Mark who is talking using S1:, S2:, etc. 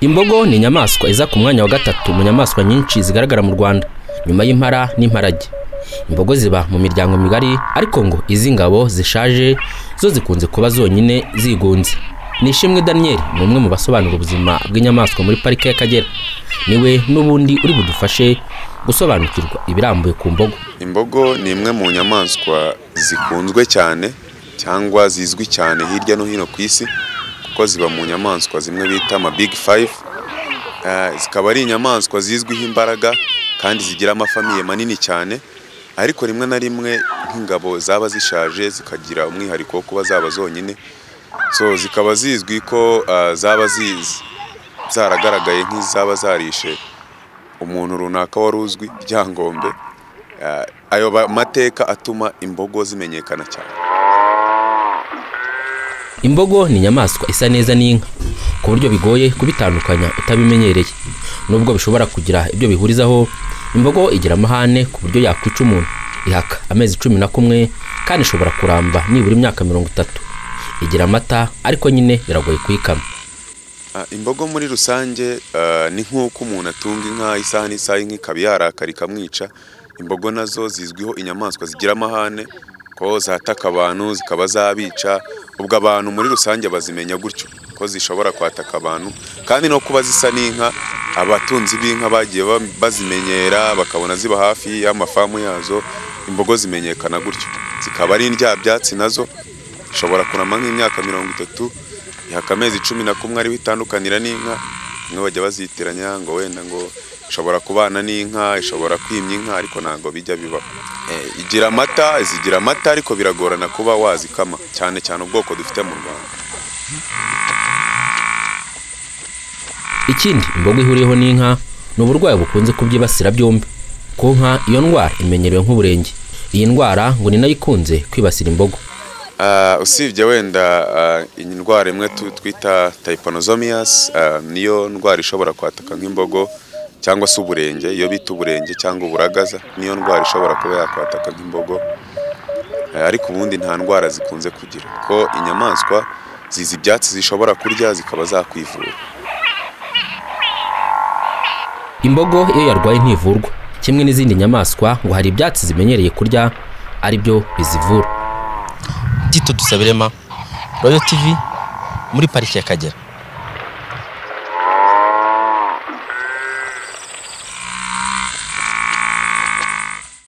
S1: imbogo ni inyamaswa iza ku mwanya wa gatatu mu nyamaswa nyinshi zigaragara mu rwanda nyuma y'impara n'imparage imbogo ziba mu miryango migari ariko ngo izi ngabo zishaje zo zikunze kuba zonyine zigunze nishimwe daniel ni umwe mu basobanura ubuzima bw'inyamaswa muri parike y'akagera niwe n'ubundi uri budufashe gusobanukirwa ibirambuye ku mbogo
S2: imbogo ni imwe mu nyamaswa zikunzwe cyane cyangwa zizwi cyane hirya no hino ku isi kuko ziba mu nyamaswa zimwe bita ama big five Eh, zikaba ari inyamaswa zizwiho imbaraga kandi zigira amafamiye manini cyane ariko rimwe na rimwe nk'ingabo zaba zishaje zikagira umwihariko wo kuba zaba zonyine so zikaba zizwi ko ah, zaba zizi zaragaragaye nk'izaba zarishe umuntu runaka wari uzwi ryangombe Ah, ayo ba- mateka atuma imbogo zimenyekana cyane
S1: imbogo ni inyamaswa isa neza n'inka ku buryo bigoye kubitandukanya utabimenyereye nubwo bishobora kugira ibyo bihurizaho imbogo igira amahane ku buryo yakwica umuntu ihaka amezi cumi na kumwe kandi ishobora kuramba nibura imyaka mirongo itatu igira amata ariko nyine biragoye kuyikama
S2: Ah, imbogo muri rusange ah, ni nk'uko umuntu atunga inka isaha n'isaha inka ikaba yarakara ikamwica imbogo nazo zizwiho inyamaswa zigira amahane ko zataka abantu zikaba zabica ubwo abantu muri rusange bazimenya gutyo ko zishobora kwataka abantu kandi no kuba zisa n'inka abatunzi b'inka bagiye ba- bazimenyera bakabona ziba hafi y'amafamu yazo imbogo zimenyekana gutyo zikaba ari indyabyatsi nazo ishobora kurama nk'imyaka mirongo itatu ihaka amezi cumi na kumwe ariho itandukanira n'inka bamwe bajya bazitiranya ngo wenda ngo ishobora kubana n'inka ishobora kwimya inka ariko ntabwo bijya bibaho Eh, igira amata zigira amata ariko biragorana kuba wazikama cyane cyane ubwoko dufite mu rwanda
S1: ikindi imbogo ihuriyeho n'inka ni uburwayi bukunze kubyibasira byombi ku nka iyo ndwara imenyerewe nk'uburenge iyi ndwara ngo ni nayo ikunze kwibasira imbogo
S2: Ah, usibye wenda ah, iyi ndwara imwe tu- twita taiponozomias niyo ndwara ishobora kwataka nk'imbogo cyangwa se uburenge iyo bita uburenge cyangwa uburagaza niyo ndwara ishobora kuba yakwataka nk'imbogo Eh, ariko ubundi nta ndwara zikunze kugira ko inyamaswa zizi ibyatsi zishobora kurya zikaba zakwivura
S1: imbogo iyo yarwaye ntivurwa kimwe n'izindi nyamaswa ngo hari ibyatsi zimenyereye kurya ari byo bizivura tito dusabirema royo tivi muri pariki y'akagera